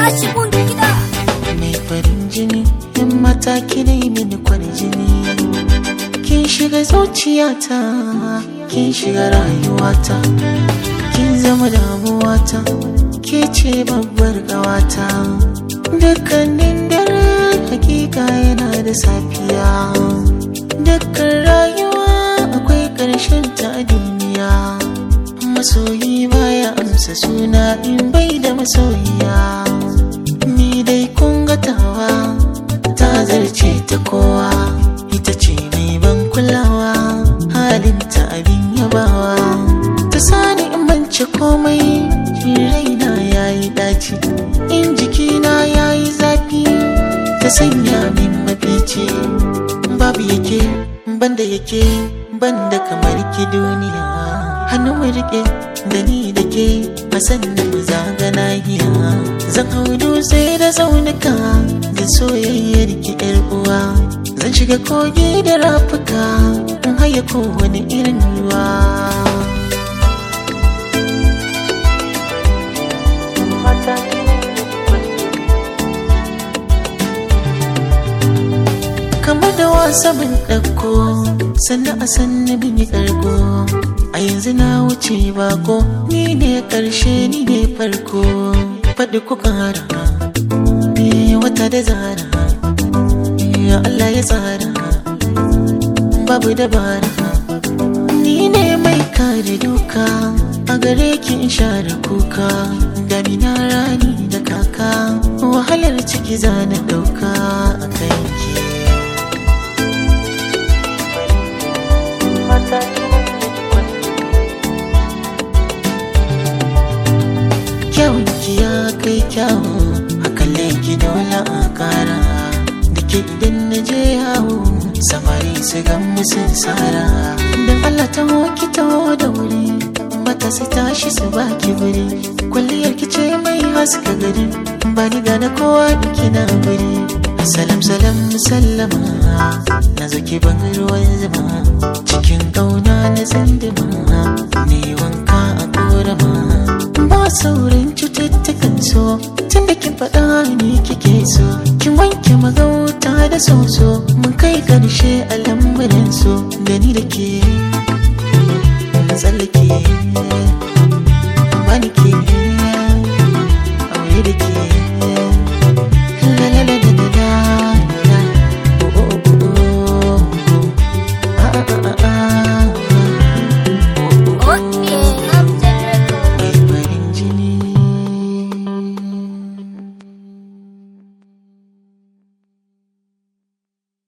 tashi mun gida mai farin jini yan mata kina yi mini kwarjini kin shiga zuciyata kin shiga rayuwata kin zama damuwata ke ce babbar gawata dukkanin dare hakika yana da safiya dukkan rayuwa akwai ƙarshen ta a duniya masoyi baya amsa suna in bai da masoyiya ni dai kun ga tawa ta zarce ta kowa ita ce mai ban kulawa halinta abin yabawa ta sani in bance komai raina yayi daci in jikina yayi zafi ta sanya min mafici babu yake banda yake banda kamar ki duniya hannu mu rike da ni da ke a sannan mu zaga nahiya zan hau dutse da tsaunuka da soyayyar ki yar uwa zan shiga kogi da rafuka in haya kowane irin ruwa kamar da wasa bin ɗauko sannan a sannan bin yi ƙarko a yanzu na wuce bako ni ne ƙarshe ni ne farko faɗi ku ƙara eh, wata da zara eh, Allah ya tsara babu dabara ni ne mai kare duka a gare ki in share kuka damina rani da kaka wahalar ciki zana ɗauka a kanki kyawun ki ya kai kyawu a kalle ki dole a kara da ke idan na je yawo samari su gan musun tsara don Allah ta ki taho da wuri mata su tashi su baki wuri kwalliyar ki ce mai haska gari ba ni gane kowa da kina wuri salam salam sallama na zo ki ban ruwan zuma cikin ƙauna na zanduma ne wanka a korama ba saurin cututtukan so tun da kin faɗa ni kike so kin wanke magauta da soso mun kai ƙarshe a lambarin so da ni da ke tsallake